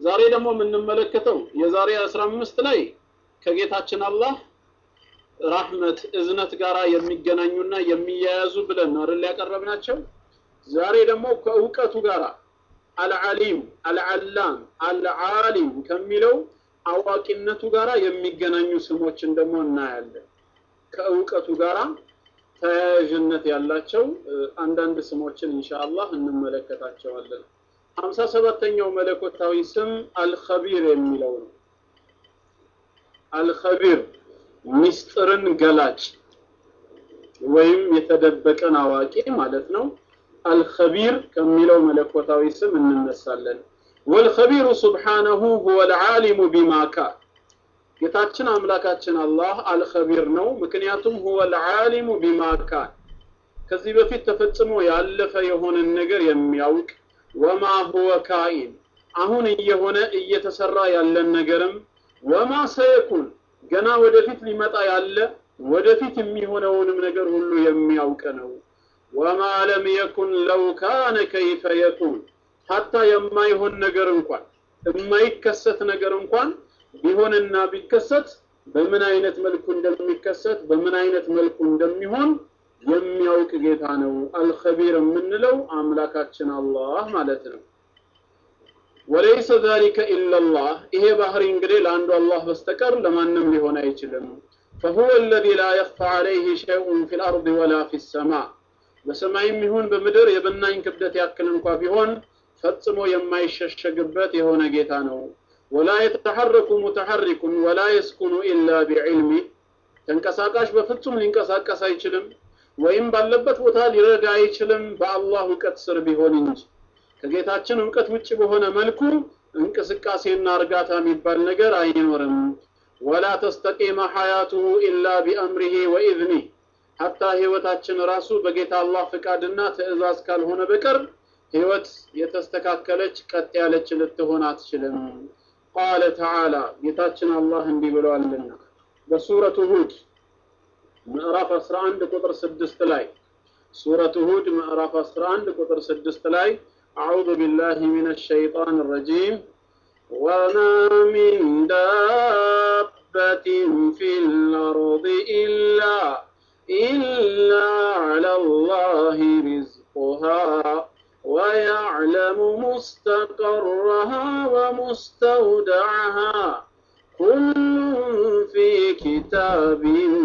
ዛሬ ደግሞ የምንመለከተው የዛሬ 15 ላይ ከጌታችን አላህ ራህመት እዝነት ጋር የሚገናኙና የሚያያዙ ብለን ነው አይደል ያቀረብናቸው። ዛሬ ደግሞ ከእውቀቱ ጋር አልዓሊም፣ አልዓላም፣ አልዓሊም ከሚለው አዋቂነቱ ጋር የሚገናኙ ስሞችን ደግሞ እናያለን። ከእውቀቱ ጋር ተያያዥነት ያላቸው አንዳንድ ስሞችን ኢንሻአላህ እንመለከታቸዋለን። ሀምሳ ሰባተኛው መለኮታዊ ስም አልኸቢር የሚለው ነው። አልኸቢር ሚስጥርን ገላጭ ወይም የተደበቀን አዋቂ ማለት ነው። አልኸቢር ከሚለው መለኮታዊ ስም እንነሳለን። ወልኸቢሩ ሱብሓነሁ ሁወ ልዓሊሙ ቢማ ካን ጌታችን አምላካችን አላህ አልኸቢር ነው። ምክንያቱም ሁወ ልዓሊሙ ቢማ ካን ከዚህ በፊት ተፈጽሞ ያለፈ የሆነን ነገር የሚያውቅ ወማ ሁወ ካኢን አሁን እየሆነ እየተሰራ ያለን ነገርም ወማ ሰየኩን ገና ወደፊት ሊመጣ ያለ ወደፊት የሚሆነውንም ነገር ሁሉ የሚያውቅ ነው። ወማ ለም የኩን ለው ካነ ከይፈ የኩን ሀታ የማይሆን ነገር እንኳን የማይከሰት ነገር እንኳን ቢሆንና ቢከሰት በምን አይነት መልኩ እንደሚከሰት በምን አይነት መልኩ እንደሚሆን የሚያውቅ ጌታ ነው። አልኸቢር የምንለው አምላካችን አላህ ማለት ነው። ወለይሰ ዛሊከ ኢላላህ ይሄ ባህሪ እንግዲህ ለአንዱ አላህ በስተቀር ለማንም ሊሆን አይችልም። ፈሁወ አለዚ ላ የኽፋ ዐለይህ ሸይኡን ፊል አርድ ወላ ፊ ሰማ በሰማይም ይሁን በምድር የብናኝ ክብደት ያክል እንኳ ቢሆን ፈጽሞ የማይሸሸግበት የሆነ ጌታ ነው። ወላ የተሐረኩ ሙተሐሪኩን ወላ የስኩኑ ኢላ ቢዕልሚ ተንቀሳቃሽ በፍጹም ሊንቀሳቀስ አይችልም ወይም ባለበት ቦታ ሊረዳ አይችልም በአላህ እውቀት ስር ቢሆን እንጂ ከጌታችን እውቀት ውጭ በሆነ መልኩ እንቅስቃሴና እርጋታ የሚባል ነገር አይኖርም። ወላ ተስተቂመ ሐያቱሁ ኢላ ቢአምሪሂ ወኢዝኒህ ሐታ ህይወታችን ራሱ በጌታ አላህ ፍቃድና ትእዛዝ ካልሆነ በቀር ህይወት የተስተካከለች ቀጥ ያለች ልትሆን አትችልም። ቃለ ተዓላ ጌታችን አላህ እንዲህ ብለዋልና በሱረቱ ሁድ ምዕራፍ 11 ቁጥር 6 ላይ ሱረቱ ሁድ ምዕራፍ 11 ቁጥር 6 ላይ አዑዙ ቢላሂ ሚነ ሸይጣን ረጂም ወማ ሚን ዳበትን ፊል አርድ ኢላ ኢላ ዐላ ላሂ ሪዝቁሃ ويعلم مستقرها ومستودعها كل في كتاب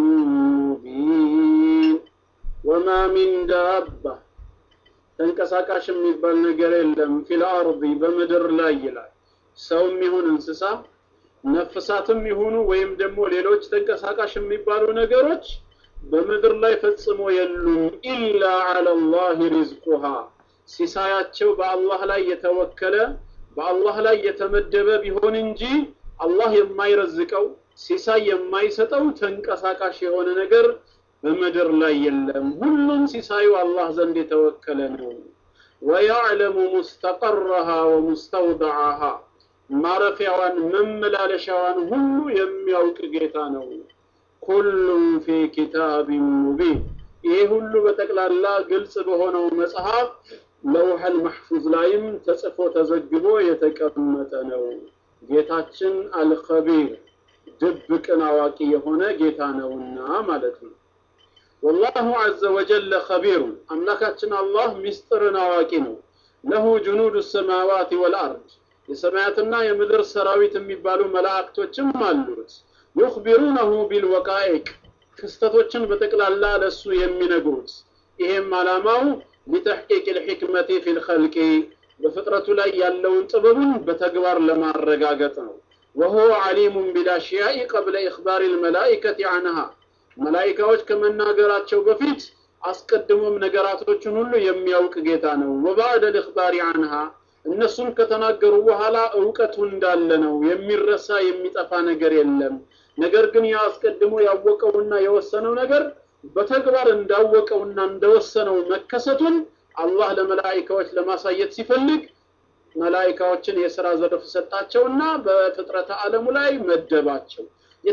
مبين وما من دابة ተንቀሳቃሽ የሚባል ነገር የለም ፊል አርዲ በምድር ላይ ይላል ሰውም ይሁን እንስሳ ነፍሳትም ይሁኑ ወይም ደግሞ ሌሎች ተንቀሳቃሽ የሚባሉ ነገሮች በምድር ላይ ፈጽሞ የሉም ኢላ ዐለላህ ሪዝቁሃ ሲሳያቸው በአላህ ላይ የተወከለ በአላህ ላይ የተመደበ ቢሆን እንጂ አላህ የማይረዝቀው ሲሳይ የማይሰጠው ተንቀሳቃሽ የሆነ ነገር በምድር ላይ የለም። ሁሉም ሲሳዩ አላህ ዘንድ የተወከለ ነው። ወያዕለሙ ሙስተቀረሃ ወሙስተውደዓሃ ማረፊያዋን መመላለሻዋን ሁሉ የሚያውቅ ጌታ ነው። ኩሉም ፊ ኪታቢን ሙቢን ይህ ሁሉ በጠቅላላ ግልጽ በሆነው መጽሐፍ ለውሐል መሕፉዝ ላይም ተጽፎ ተዘግቦ የተቀመጠ ነው። ጌታችን አልኸቢር ድብቅን አዋቂ የሆነ ጌታ ነውና ማለት ነው። ወላሁ ዐዘ ወጀለ ኸቢሩን አምላካችን አላህ ሚስጥርን አዋቂ ነው። ለሁ ጅኑዱ ሰማዋት ወልአርድ የሰማያትና የምድር ሰራዊት የሚባሉ መላእክቶችም አሉት። ዩኽቢሩነሁ ቢልወቃኢቅ ክስተቶችን በጠቅላላ ለሱ የሚነግሩት ይሄም ዓላማው ሊተሕቂቅ ልሕክመቲ ፊ ልኸልቂ በፍጥረቱ ላይ ያለውን ጥበቡን በተግባር ለማረጋገጥ ነው። ወሁወ ዓሊሙን ቢልአሽያኢ ቀብለ ኢኽባሪ ልመላኢከቲ ዐንሃ መላኢካዎች ከመናገራቸው በፊት አስቀድሞም ነገራቶችን ሁሉ የሚያውቅ ጌታ ነው። ወባዕደ ልእኽባሪ ዐንሃ እነሱም ከተናገሩ በኋላ እውቀቱ እንዳለ ነው። የሚረሳ የሚጠፋ ነገር የለም። ነገር ግን ያ አስቀድሞ ያወቀውና የወሰነው ነገር በተግባር እንዳወቀውና እንደወሰነው መከሰቱን አላህ ለመላኢካዎች ለማሳየት ሲፈልግ መላኢካዎችን የሥራ ዘርፍ ሰጣቸውና በፍጥረተ ዓለሙ ላይ መደባቸው።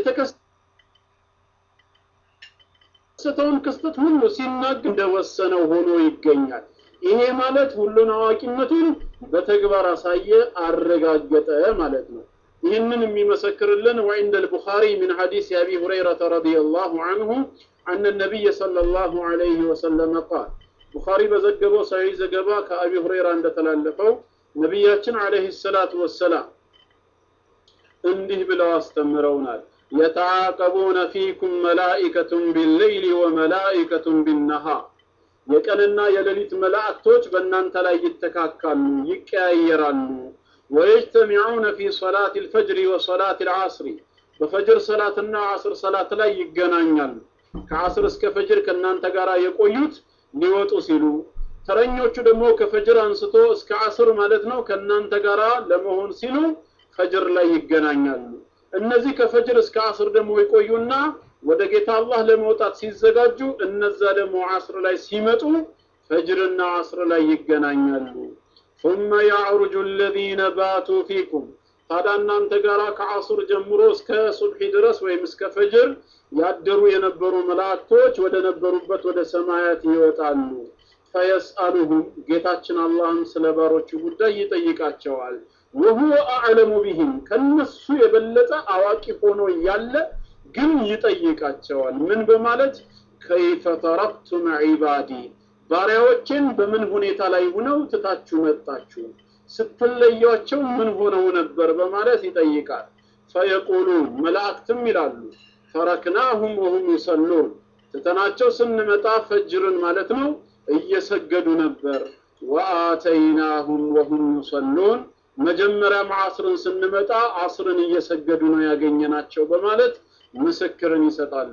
የተከሰተውን ክስተት ሁሉ ሲናገር እንደወሰነው ሆኖ ይገኛል። ይሄ ማለት ሁሉን አዋቂነቱን በተግባር አሳየ፣ አረጋገጠ ማለት ነው። ይህንን የሚመሰክርልን ወዕንደ ልቡኻሪ ምን ሐዲስ አቢ ሁረይረተ ረዲየላሁ አንሁ አነ ነቢይ ሰለላሁ ዐለይሂ ወሰለም ቃል ቡኻሪ በዘገበው ሰሒህ ዘገባ ከአቢ ሁረይራ እንደተላለፈው ነቢያችን ዐለይሂ ሰላቱ ወሰላም እንዲህ ብለው አስተምረውናል። የተዓቀቡነ ፊኩም መላኢከቱን ቢለይሊ ወመላኢከቱን ቢነሃር የቀንና የሌሊት መላእክቶች በእናንተ ላይ ይተካካሉ፣ ይቀያየራሉ። ወየጅተሚዑነ ፊ ሰላት ልፈጅሪ ወሰላት ልዓስሪ በፈጅር ሰላትና ዓስር ሰላት ላይ ይገናኛሉ። ከዓስር እስከ ፈጅር ከእናንተ ጋር የቆዩት ሊወጡ ሲሉ፣ ተረኞቹ ደግሞ ከፈጅር አንስቶ እስከ ዓስር ማለት ነው ከእናንተ ጋር ለመሆን ሲሉ ፈጅር ላይ ይገናኛሉ። እነዚህ ከፈጅር እስከ ዓስር ደግሞ ይቆዩና ወደ ጌታ አላህ ለመውጣት ሲዘጋጁ እነዛ ደግሞ ዓስር ላይ ሲመጡ ፈጅርና ዓስር ላይ ይገናኛሉ። ثم يعرج الذين باتوا فيكم ታዲያ እናንተ ጋር ከዓስር ጀምሮ እስከ ሱብሒ ድረስ ወይም እስከ ፈጅር ያደሩ የነበሩ መላእክቶች ወደ ነበሩበት ወደ ሰማያት ይወጣሉ። ፈየስአሉሁም ጌታችን አላህም ስለ ባሮቹ ጉዳይ ይጠይቃቸዋል። ወሁወ አዕለሙ ቢሂም ከነሱ የበለጠ አዋቂ ሆኖ ያለ ግን ይጠይቃቸዋል። ምን በማለት ከይፈ ተረክቱም ዒባዲ ባሪያዎችን በምን ሁኔታ ላይ ሁነው ትታችሁ መጣችሁ? ስትለያቸው ምን ሆነው ነበር? በማለት ይጠይቃል። ፈየቁሉን መላእክትም ይላሉ ተረክናሁም ወሁም ይሰሉን ትተናቸው ስንመጣ ፈጅርን ማለት ነው እየሰገዱ ነበር። ወአተይናሁም ወሁም ይሰሉን መጀመሪያም ዓስርን ስንመጣ ዓስርን እየሰገዱ ነው ያገኘናቸው በማለት ምስክርን ይሰጣሉ።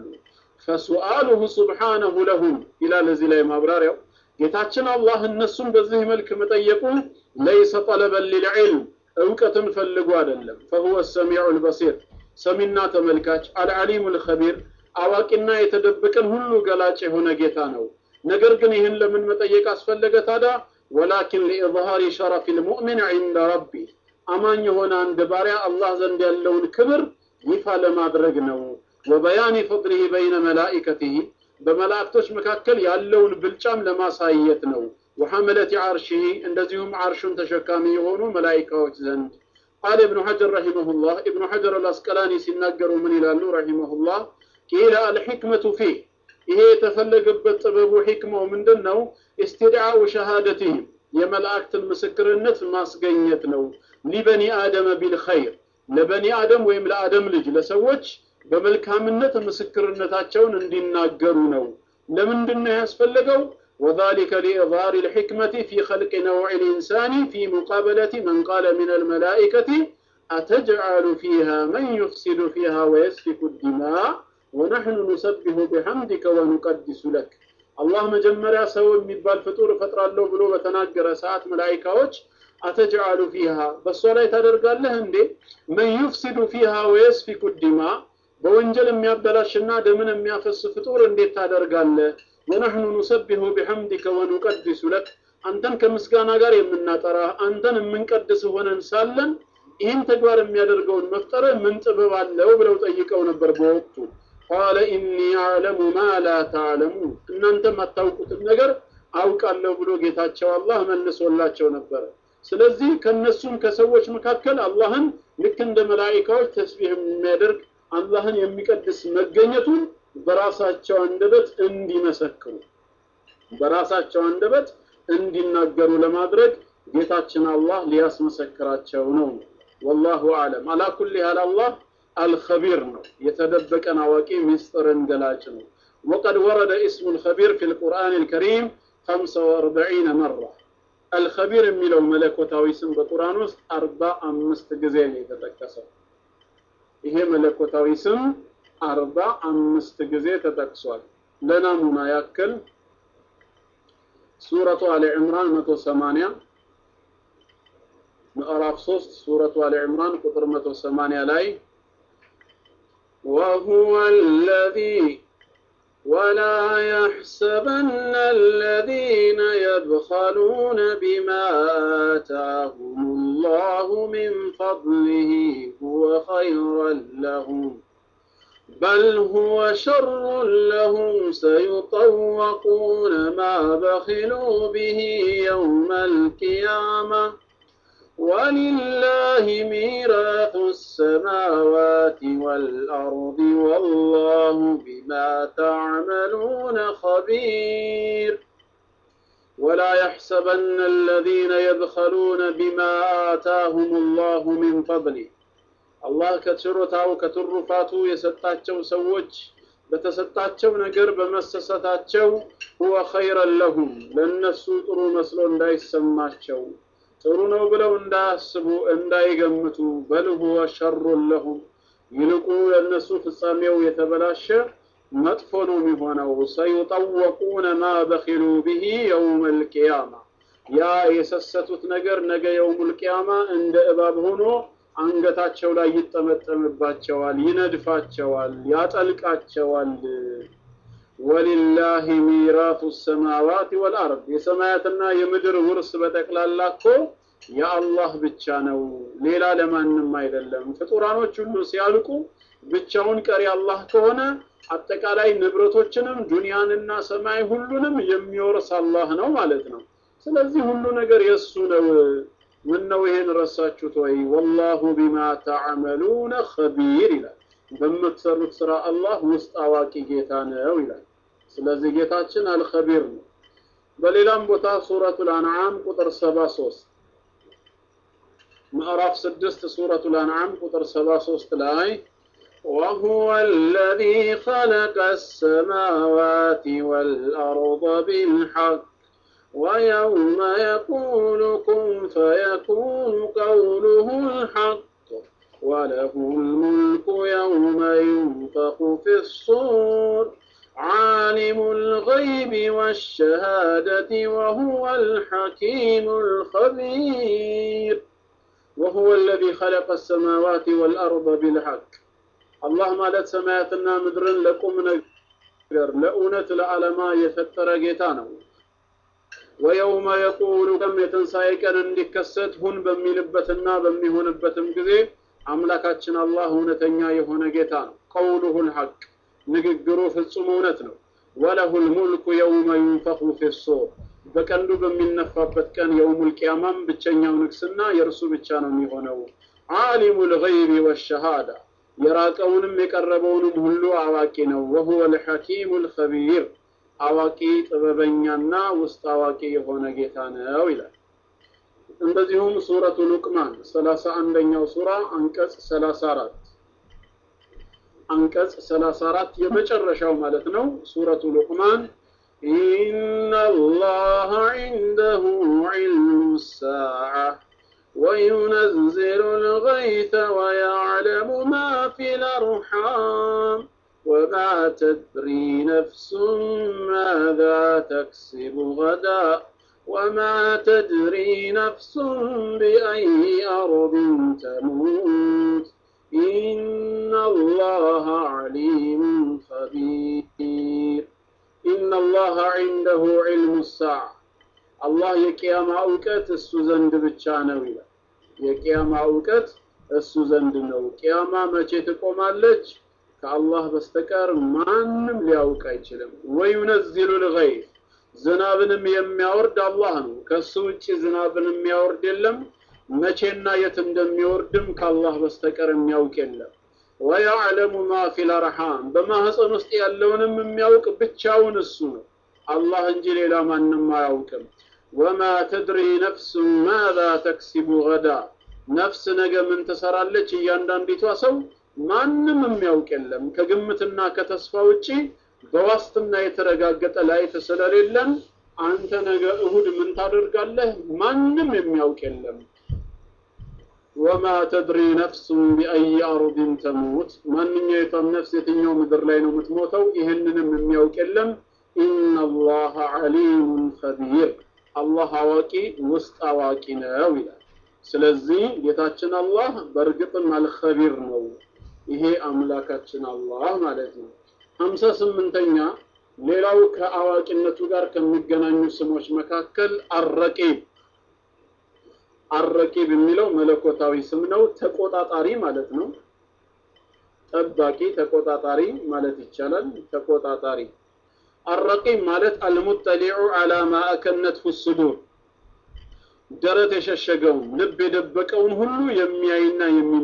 ፈሱአሉሁ ሱብሓነሁ ለሁም ይላል እዚህ ላይ ማብራሪያው ጌታችን አላህ እነሱን በዚህ መልክ መጠየቁ ለይሰ ጠለበን ሊልዕልም እውቀትን ፈልጎ አይደለም። ፈሁወ ሰሚዑ ልበሲር ሰሚና ተመልካች አልዓሊሙ ልኸቢር አዋቂና የተደበቀን ሁሉ ገላጭ የሆነ ጌታ ነው። ነገር ግን ይህን ለምን መጠየቅ አስፈለገ ታዲያ? ወላኪን ሊኢዝሃሪ ሸረፊ ልሙእሚን ዒንደ ረቢ አማኝ የሆነ አንድ ባሪያ አላህ ዘንድ ያለውን ክብር ይፋ ለማድረግ ነው። ወበያኒ ፈድሊሂ በይነ መላኢከቲሂ በመላእክቶች መካከል ያለውን ብልጫም ለማሳየት ነው። ወሐመለቲ ዓርሺሂ እንደዚሁም ዓርሹን ተሸካሚ የሆኑ መላኢካዎች ዘንድ ቃል እብኑ ሐጀር ረሂመሁላህ እብኑ ሐጀር አልአስቀላኒ ሲናገሩ ምን ይላሉ ረሂመሁላህ ቂለ አልሕክመቱ ፊህ ይሄ የተፈለገበት ጥበቡ ሕክማው ምንድን ነው? ኢስቲድዓኡ ሸሃደቲህም የመላእክትን ምስክርነት ማስገኘት ነው። ሊበኒ አደመ ቢልኸይር ለበኒ አደም ወይም ለአደም ልጅ ለሰዎች በመልካምነት ምስክርነታቸውን እንዲናገሩ ነው። ለምንድን ነው ያስፈለገው? وذلك لإظهار الحكمة في خلق نوع الإنسان في مقابلة من قال من الملائكة أتجعل فيها من يفسد فيها ويسفك الدماء ونحن نسبح بحمدك ونقدس لك الله مجمريا سو የሚባል ፍጡር እፈጥራለሁ ብሎ በተናገረ ሰዓት መላኢካዎች አተጅዓሉ ፊሃ በእሷ ላይ ታደርጋለህ እንዴ መን ዩፍሲዱ ፊሃ ወየስፊኩ ዲማ በወንጀል የሚያበላሽና ደምን የሚያፈስ ፍጡር እንዴት ታደርጋለህ? ወነሕኑ ኑሰቢሁ ቢሐምዲከ ወኑቀድሱ ለክ አንተን ከምስጋና ጋር የምናጠራ አንተን የምንቀድስ ሆነን ሳለን ይህን ተግባር የሚያደርገውን መፍጠረ ምን ጥበብ አለው ብለው ጠይቀው ነበር በወቅቱ። ቃለ ኢኒ አዕለሙ ማ ላ ተዕለሙን እናንተ የማታውቁትን ነገር አውቃለሁ ብሎ ጌታቸው አላህ መልሶላቸው ነበር። ስለዚህ ከነሱም ከሰዎች መካከል አላህን ልክ እንደ መላኢካዎች ተስቢህ የሚያደርግ አላህን የሚቀድስ መገኘቱን በራሳቸው አንደበት እንዲመሰክሩ በራሳቸው አንደበት እንዲናገሩ ለማድረግ ጌታችን አላህ ሊያስመሰክራቸው ነው። ወላሁ አለም። አላ ኩሊ ያህል አላህ አልኸቢር ነው፣ የተደበቀን አዋቂ ምስጢርን ገላጭ ነው። ወቀድ ወረደ እስሙ ልኸቢር ፊ ልቁርአን ልከሪም 45 መራ አልኸቢር የሚለው መለኮታዊ ስም በቁርአን ውስጥ አርባ አምስት ጊዜ ነው የተጠቀሰው። ይሄ መለኮታዊ ስም አርባ አምስት ጊዜ ተጠቅሷል። ለናሙና ያክል ሱረቱ አሊ ዕምራን መቶ ሰማንያ ምዕራፍ ሶስት ሱረቱ አሊ ዕምራን ቁጥር መቶ ሰማንያ ላይ وهو الذي ولا يحسبن الذين يبخلون بما آتاهم الله من فضله هو خيرا لهم بل هو شر لهم سيطوقون ما بخلوا به يوم القيامة ولله ميراث السماوات والأرض والله بما تعملون خبير ولا يحسبن الذين يبخلون بما آتاهم الله من فضله الله كتشرتاو كترفاتو يسطاچو سوچ በተሰጣቸው ነገር በመሰሰታቸው ሁወ ኸይረን ለሁም ለእነሱ ጥሩ መስሎ እንዳይሰማቸው ጥሩ ነው ብለው እንዳያስቡ እንዳይገምቱ በል ሁወ ሸሩን ለሁም ይልቁ ለእነሱ ፍጻሜው የተበላሸ መጥፎ ነው የሚሆነው ሰዩጠወቁነ ማ በኪሉ ብሂ የውም ልቅያማ ያ የሰሰቱት ነገር ነገ የውም ልቅያማ እንደ እባብ ሆኖ አንገታቸው ላይ ይጠመጠምባቸዋል፣ ይነድፋቸዋል፣ ያጠልቃቸዋል። ወሊላሂ ሚራቱ ሰማዋት ወልአርድ የሰማያትና የምድር ውርስ በጠቅላላ እኮ የአላህ ብቻ ነው፣ ሌላ ለማንም አይደለም። ፍጡራኖች ሁሉ ሲያልቁ ብቻውን ቀሪ አላህ ከሆነ አጠቃላይ ንብረቶችንም ዱንያንና ሰማይ ሁሉንም የሚወርስ አላህ ነው ማለት ነው። ስለዚህ ሁሉ ነገር የእሱ ነው። ምን ነው ይሄን ረሳችሁት ወይ? ወላሁ ቢማ ተዓመሉነ ኸቢር ይላል። በምትሰሩት ስራ አላህ ውስጥ አዋቂ ጌታ ነው ይላል። ስለዚህ ጌታችን አልኸቢር ነው። በሌላም ቦታ ሱረቱል አንዓም ቁጥር 73 ምዕራፍ 6 ሱረቱል አንዓም ቁጥር 73 ላይ وهو الذي خلق السماوات والأرض بالحق ويوم يقول كن فيكون قوله الحق وله الملك يوم ينفخ في الصور عالم الغيب والشهادة وهو الحكيم الخبير وهو الذي خلق السماوات والأرض بالحق الله مالت سماياتنا مدرن لكم نجر لأونة لعلما يفتر جيتانه ወየውመ የቁሉ ከም የትንሣኤ ቀን እንዲከሰት ሁን በሚልበትና በሚሆንበትም ጊዜ አምላካችን አላህ እውነተኛ የሆነ ጌታ ነው። ቀውሉሁ ልሐቅ ንግግሩ ፍጹም እውነት ነው። ወለሁል ሙልኩ የውመ ዩንፈኹ ፊሱር በቀንዱ በሚነፋበት ቀን የውሙል ቂያማም ብቸኛው ንግስና የእርሱ ብቻ ነው የሚሆነው። ዓሊሙ ልገይቢ ወሸሃዳ የራቀውንም የቀረበውንም ሁሉ አዋቂ ነው። ወሁወ ልሐኪሙ ልኸቢር አዋቂ ጥበበኛና ውስጥ አዋቂ የሆነ ጌታ ነው ይላል። እንደዚሁም ሱረቱ ሉቅማን ሰላሳ አንደኛው ሱራ አንቀጽ ሰላሳ አራት አንቀጽ ሰላሳ አራት የመጨረሻው ማለት ነው። ሱረቱ ሉቅማን ኢነ አላህ ዒንደሁ ዒልሙ ሳዓ وينزل الغيث ويعلم ما في الأرحام وما تدري نفس ماذا تكسب غدا وما تدري نفس بأي أرض تموت إن الله عليم خبير إن الله عنده علم الساعة الله የቂያማ እውቀት እሱ ዘንድ ብቻ ነው ይላል። የቂያማ እውቀት እሱ ዘንድ ነው። ቂያማ መቼ ትቆማለች? ከአላህ በስተቀር ማንም ሊያውቅ አይችልም። ወዩነዚሉ ልገይዝ ዝናብንም የሚያወርድ አላህ ነው። ከሱ ውጭ ዝናብን የሚያወርድ የለም። መቼና የት እንደሚወርድም ከአላህ በስተቀር የሚያውቅ የለም። ወያዕለሙ ማ ፊል አርሃም በማህፀን ውስጥ ያለውንም የሚያውቅ ብቻውን እሱ ነው፣ አላህ እንጂ ሌላ ማንም አያውቅም። ወማ ተድሪ ነፍሱ ማዛ ተክሲቡ ገዳ ነፍስ ነገ ምን ትሰራለች እያንዳንዲቷ ሰው ማንም የሚያውቅ የለም። ከግምትና ከተስፋ ውጪ በዋስትና የተረጋገጠ ላይፍ ስለሌለን አንተ ነገ እሁድ ምን ታደርጋለህ? ማንም የሚያውቅ የለም። ወማ ተድሪ ነፍሱን ቢአይ አርድን ተሙት ማንኛይቷም ነፍስ የትኛው ምድር ላይ ነው የምትሞተው? ይህንንም የሚያውቅ የለም። ኢነላህ ዓሊሙን ኸቢር አላህ አዋቂ ውስጥ አዋቂ ነው ይላል። ስለዚህ ጌታችን አላህ በእርግጥም አልኸቢር ነው። ይሄ አምላካችን አላህ ማለት ነው። ሀምሳ ስምንተኛ ሌላው ከአዋቂነቱ ጋር ከሚገናኙ ስሞች መካከል አረቂብ አረቂብ የሚለው መለኮታዊ ስም ነው። ተቆጣጣሪ ማለት ነው። ጠባቂ፣ ተቆጣጣሪ ማለት ይቻላል። ተቆጣጣሪ አረቂብ ማለት አልሙጠሊዑ አላ ማ አከነትሁ ሱዱር ደረት የሸሸገውን ልብ የደበቀውን ሁሉ የሚያይና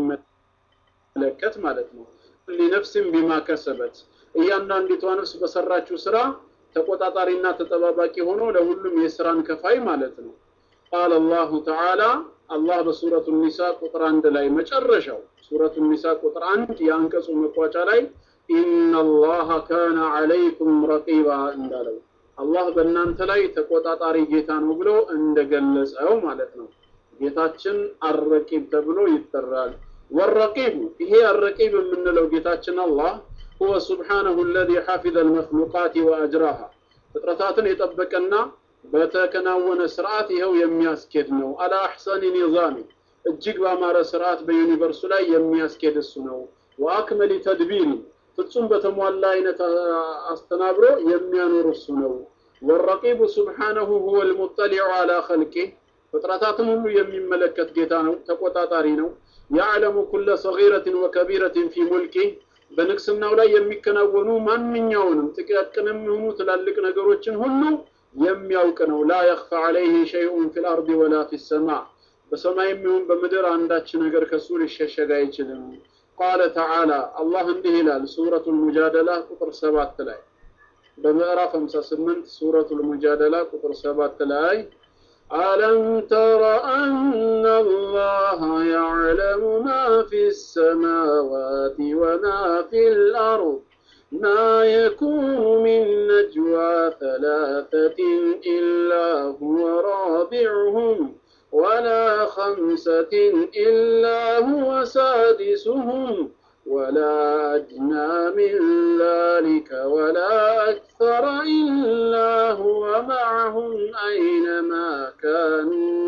የሚመለከት ማለት ነው። ሊነፍስም ቢማ ከሰበት እያንዳንዲቷ ነፍስ በሰራችው ስራ ተቆጣጣሪና ተጠባባቂ ሆኖ ለሁሉም የስራን ከፋይ ማለት ነው። ቃል አላሁ ተዓላ አላህ በሱረቱ ኒሳ ቁጥር አንድ ላይ መጨረሻው ሱረቱ ኒሳ ቁጥር አንድ የአንቀጹ መቋጫ ላይ ኢነላሃ ካነ ዐለይኩም ረቂባ እንዳለው አላህ በእናንተ ላይ ተቆጣጣሪ ጌታ ነው ብሎ እንደገለጸው ማለት ነው። ጌታችን አረቂብ ተብሎ ይጠራል። ወረቂቡ ይሄ አረቂብ የምንለው ጌታችን አላህ ሁወ ሱብሓነሁ አለዚ ሐፊዘ አልመክሉቃት ወአጅራሃ ፍጥረታትን የጠበቀና በተከናወነ ስርዓት ይኸው የሚያስኬድ ነው። አላ አሕሰኒ ኒዛሚ እጅግ ባማረ ስርዓት በዩኒቨርሱ ላይ የሚያስኬድ እሱ ነው። ወአክመሊ ተድቢሪ ፍጹም በተሟላ አይነት አስተናብሮ የሚያኖር እሱ ነው። ወረቂቡ ሱብሓነሁ ሁወ ልሙጠሊዑ አላ ኸልቂህ ፍጥረታትን ሁሉ የሚመለከት ጌታ ነው፣ ተቆጣጣሪ ነው። ያዕለሙ ኩለ ሰጊረትን ወከቢረትን ፊ ሙልኪህ በንግስናው ላይ የሚከናወኑ ማንኛውንም ጥቃቅንም የሆኑ ትላልቅ ነገሮችን ሁሉ የሚያውቅ ነው። ላ የኽፋ ዐለይህ ሸይኡን ፊል አርድ ወላ ፊ ሰማ በሰማይም ይሁን በምድር አንዳች ነገር ከሱ ሊሸሸግ አይችልም። ቃለ ተዓላ አላህ እንዲህ ይላል ሱረቱል ሙጃደላ ቁጥር ሰባት ላይ በምዕራፍ 58 ሱረቱል ሙጃደላ ቁጥር ሰባት ላይ ألم تر أن الله يعلم ما في السماوات وما في الأرض ما يكون من نجوى ثلاثة إلا هو رابعهم ولا خمسة إلا هو سادسهم ولا أدنى من ذلك ولا أكثر إلا هو معهم أينما كانوا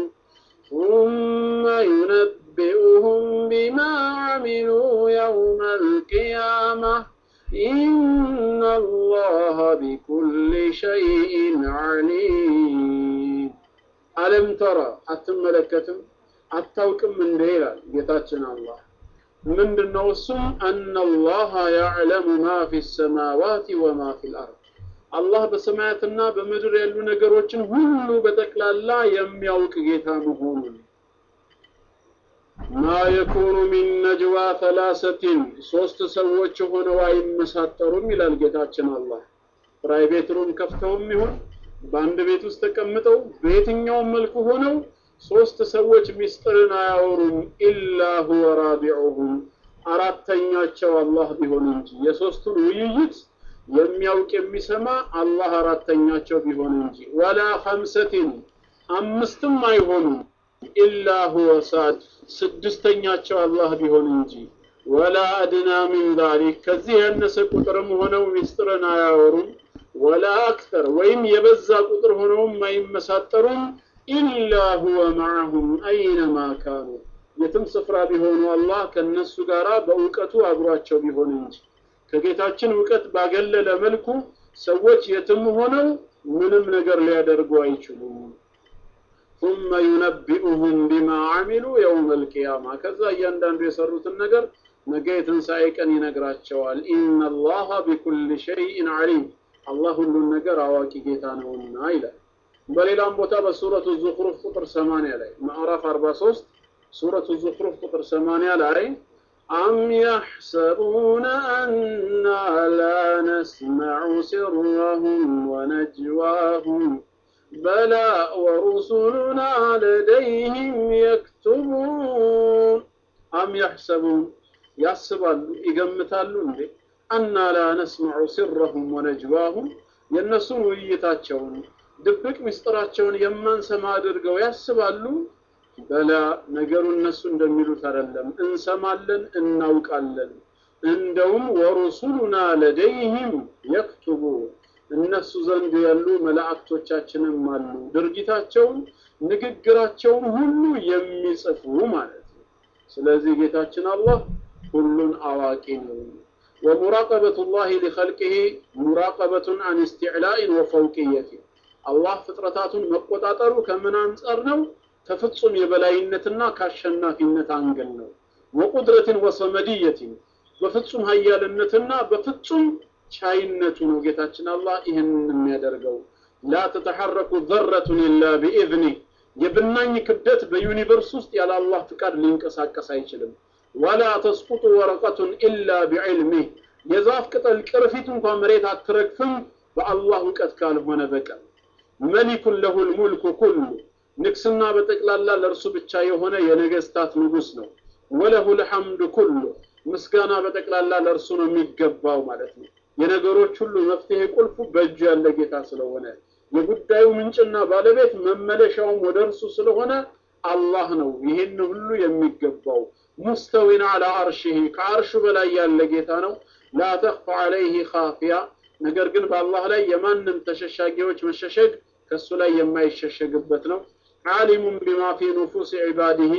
ثم ينبئهم بما عملوا يوم القيامة إن الله بكل شيء عليم ألم ترى أتملكتم أتوكم من ديلا ጌታችን አላህ ምንድን ነው እሱም አነላሃ ያዕለሙ ማ ፊ ሰማዋት ወማ ፊ ልአርድ አላህ በሰማያትና በምድር ያሉ ነገሮችን ሁሉ በጠቅላላ የሚያውቅ ጌታ መሆኑን ማ የኩኑ ሚን ነጅዋ ተላሰቲን ሶስት ሰዎች ሆነው አይመሳጠሩም ይላል ጌታችን አላህ ፕራይቬት ሩም ከፍተውም ይሁን በአንድ ቤት ውስጥ ተቀምጠው በየትኛውም መልኩ ሆነው ሶስት ሰዎች ሚስጥርን አያወሩም ኢላ ሁወ ራቢዑሁም አራተኛቸው አላህ ቢሆን እንጂ የሶስቱን ውይይት የሚያውቅ የሚሰማ አላህ አራተኛቸው ቢሆን እንጂ ወላ ኸምሰቲን አምስትም አይሆኑም ኢላ ሁወ ሳድ ስድስተኛቸው አላህ ቢሆን እንጂ ወላ አድና ሚን ዛሊክ ከዚህ ያነሰ ቁጥርም ሆነው ሚስጥርን አያወሩም ወላ አክተር ወይም የበዛ ቁጥር ሆነውም አይመሳጠሩም ኢላ ሁወ ማዕሁም አይነማ ካኑ የትም ስፍራ ቢሆኑ አላህ ከነሱ ጋር በእውቀቱ አብሯቸው ቢሆን እንጂ ከጌታችን እውቀት ባገለለ መልኩ ሰዎች የትም ሆነው ምንም ነገር ሊያደርጉ አይችሉም። ثم ينبئهم بما عملوا يوم القيامة ከዛ እያንዳንዱ የሰሩትን ነገር ነገ የትንሣኤ ቀን ይነግራቸዋል። ኢነ አላህ ቢኩል ሸይኢን ዓሊም አላህ ሁሉን ነገር አዋቂ ጌታ ነውና ይላል። በሌላም ቦታ በሱረቱ ዙኽሩፍ ቁጥር 80 ላይ ምዕራፍ 43 ሱረቱ ዙኽሩፍ ቁጥር 80 ላይ አም የሕሰቡነ አና ላ ነስመዑ ሲረሁም ወነጅዋሁም በላ ወሩሱሉና ለደይህም የክቱቡን አም የሕሰቡን ያስባሉ ይገምታሉ እንዴ አና ላ ነስመዑ ሲረሁም ወነጅዋሁም የእነሱን ውይይታቸውን ድብቅ ምስጢራቸውን የማንሰማ አድርገው ያስባሉ። በላ ነገሩ እነሱ እንደሚሉት አይደለም፣ እንሰማለን፣ እናውቃለን። እንደውም ወሩሱሉና ለደይህም የክቱቡ እነሱ ዘንድ ያሉ መላእክቶቻችንም አሉ ድርጊታቸውን፣ ንግግራቸውን ሁሉ የሚጽፉ ማለት ነው። ስለዚህ ጌታችን አላህ ሁሉን አዋቂ ነው። ومراقبة الله لخلقه مراقبة عن استعلاء وفوقية አላህ ፍጥረታቱን መቆጣጠሩ ከምን አንጻር ነው? ከፍጹም የበላይነትና ከአሸናፊነት አንገል ነው። ወቁድረትን ወሰመድየትን በፍጹም ሀያልነትና በፍጹም ቻይነቱ ነው ጌታችን አላህ ይህንን የሚያደርገው። ላ ተተሐረኩ ዘረቱን ኢላ ቢኢዝኒህ የብናኝ ክብደት በዩኒቨርስ ውስጥ ያለ አላህ ፍቃድ ሊንቀሳቀስ አይችልም። ወላ ተስቁጡ ወረቀቱን ኢላ ቢዕልሚህ የዛፍ ቅጠል ቅርፊት እንኳን መሬት አትረግፍም በአላህ እውቀት ካልሆነ በቀር። መሊኩን ለሁል ሙልኩ ኩሉ ንግስና በጠቅላላ ለእርሱ ብቻ የሆነ የነገስታት ንጉስ ነው። ወለሁል ሐምዱ ኩሉ ምስጋና በጠቅላላ ለእርሱ ነው የሚገባው ማለት ነው። የነገሮች ሁሉ መፍትሄ ቁልፉ በእጁ ያለ ጌታ ስለሆነ የጉዳዩ ምንጭና ባለቤት መመለሻውም ወደ እርሱ ስለሆነ አላህ ነው ይህን ሁሉ የሚገባው። ሙስተዊን አላ አርሽህ ከአርሹ በላይ ያለ ጌታ ነው። ላ ተኽፋ ዐለይህ ካፊያ ነገር ግን በአላህ ላይ የማንም ተሸሻጊዎች መሸሸግ ከእሱ ላይ የማይሸሸግበት ነው። ዓሊሙን ቢማ ፊ ኑፉስ ዒባዲህ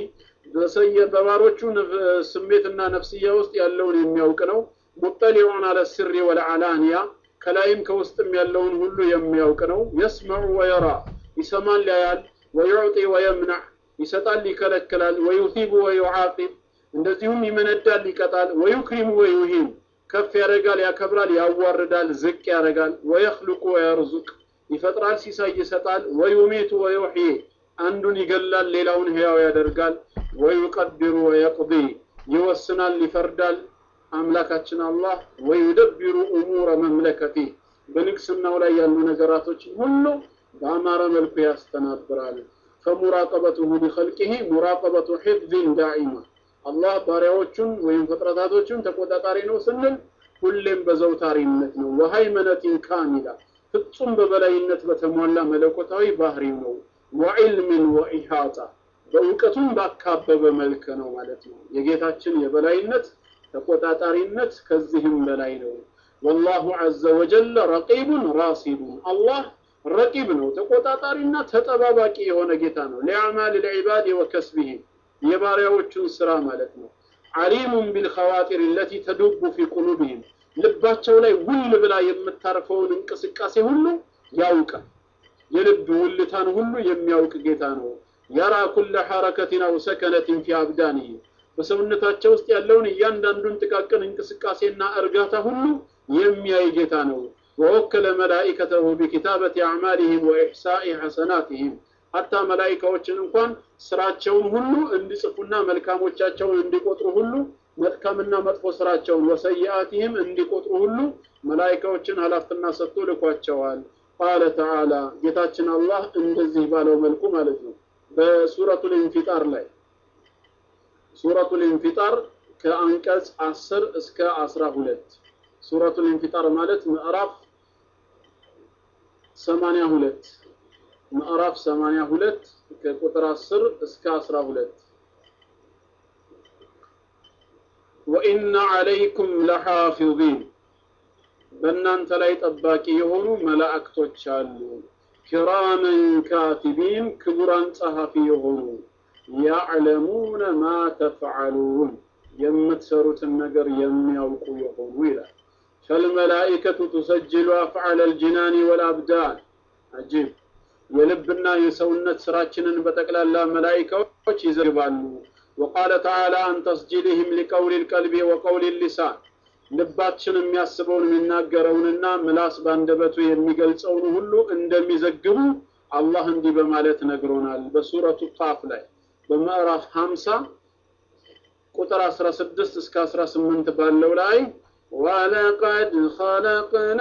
በባሮቹ ስሜትና ነፍስያ ውስጥ ያለውን የሚያውቅ ነው። ሙጠሊዑን አለ ስሪ ወለዓላንያ ከላይም ከውስጥም ያለውን ሁሉ የሚያውቅ ነው። የስመዑ ወየራ ይሰማል ያያል። ወዩዕጢ ወየምናዕ ይሰጣል ይከለክላል። ወዩቲቡ ወዩዓቂብ እንደዚሁም ይመነዳል ይቀጣል። ወዩክሪሙ ወዩሂን ከፍ ያደርጋል ያከብራል፣ ያዋርዳል፣ ዝቅ ያደርጋል። ወየኽልቁ ወየርዙቅ ይፈጥራል፣ ሲሳይ ይሰጣል። ወዩሚቱ ወዩሕዪ አንዱን ይገላል፣ ሌላውን ሕያው ያደርጋል። ወዩቀድሩ ወየቅዲ ይወስናል፣ ይፈርዳል። አምላካችን አላህ ወዩደቢሩ እሙረ መምለከቲ በንግስናው ላይ ያሉ ነገራቶችን ሁሉ በአማረ መልኩ ያስተናብራል። ፈሙራቀበቱሁ ሊኸልቂሂ ሙራቀበቱ ሒፍዝን ዳኢማ አላህ ባሪያዎቹን ወይም ፍጥረታቶቹን ተቆጣጣሪ ነው ስንል ሁሌም በዘውታሪነት ነው። ወሃይመነቲን ካሚላ ፍጹም በበላይነት በተሟላ መለኮታዊ ባህሪ ነው። ወዕልምን ወኢሃጣ በእውቀቱም ባካበበ መልክ ነው ማለት ነው። የጌታችን የበላይነት ተቆጣጣሪነት ከዚህም በላይ ነው። ወላሁ ዐዘ ወጀለ ረቂቡን ራሲዱን አላህ ረቂብ ነው፣ ተቆጣጣሪና ተጠባባቂ የሆነ ጌታ ነው። ሊአዕማል ልዕባድ ወከስቢሂም የባሪያዎቹን ስራ ማለት ነው። ዓሊሙን ቢልኸዋጢር ለቲ ተዱቡ ፊ ቁሉብህም ልባቸው ላይ ውል ብላ የምታርፈውን እንቅስቃሴ ሁሉ ያውቃል። የልብ ውልታን ሁሉ የሚያውቅ ጌታ ነው። የራ ኩለ ሐረከትን አው ሰከነትን ፊ አብዳንህ በሰውነታቸው ውስጥ ያለውን እያንዳንዱን ጥቃቅን እንቅስቃሴና እርጋታ ሁሉ የሚያይ ጌታ ነው። ወወከለ መላኢከተሁ ቢኪታበት አዕማሊህም ወኢሕሳኢ ሐሰናትህም ሀታ መላኢካዎችን እንኳን ስራቸውን ሁሉ እንዲጽፉና መልካሞቻቸውን እንዲቆጥሩ ሁሉ መልካምና መጥፎ ስራቸውን ወሰይአቲህም እንዲቆጥሩ ሁሉ መላኢካዎችን ኃላፊነት ሰጥቶ ልኳቸዋል። ቃለ ተዓላ ጌታችን አላህ እንደዚህ ባለው መልኩ ማለት ነው በሱረቱል ኢንፊጣር ላይ ሱረቱል ኢንፊጣር ከአንቀጽ 10 እስከ 12 ሱረቱል ኢንፊጣር ማለት ምዕራፍ 82 ምዕራፍ 82 ከቁጥር 10 እስከ 12 ወኢነ ዐለይኩም ለሓፊዚን በእናንተ ላይ ጠባቂ የሆኑ መላእክቶች አሉ። ኪራመን ካቲቢን ክቡራን ጸሐፊ የሆኑ ያዕለሙነ ማ ተፍዓሉን የምትሰሩትን ነገር የሚያውቁ የሆኑ ይላል። ፈልመላኢከቱ ቱሰጅሉ አፍዓለ ልጅናኒ ወልአብዳን አጂብ የልብና የሰውነት ስራችንን በጠቅላላ መላኢካዎች ይዘግባሉ። ወቃለ ተዓላ አን ተስጂልህም ሊቀውል ልቀልቢ ወቀውል ሊሳን ልባችን የሚያስበውን የሚናገረውንና ምላስ ባንደበቱ የሚገልጸውን ሁሉ እንደሚዘግቡ አላህ እንዲህ በማለት ነግሮናል። በሱረቱ ቃፍ ላይ በምዕራፍ 50 ቁጥር 16 እስከ 18 ባለው ላይ ወለቀድ ኸለቅና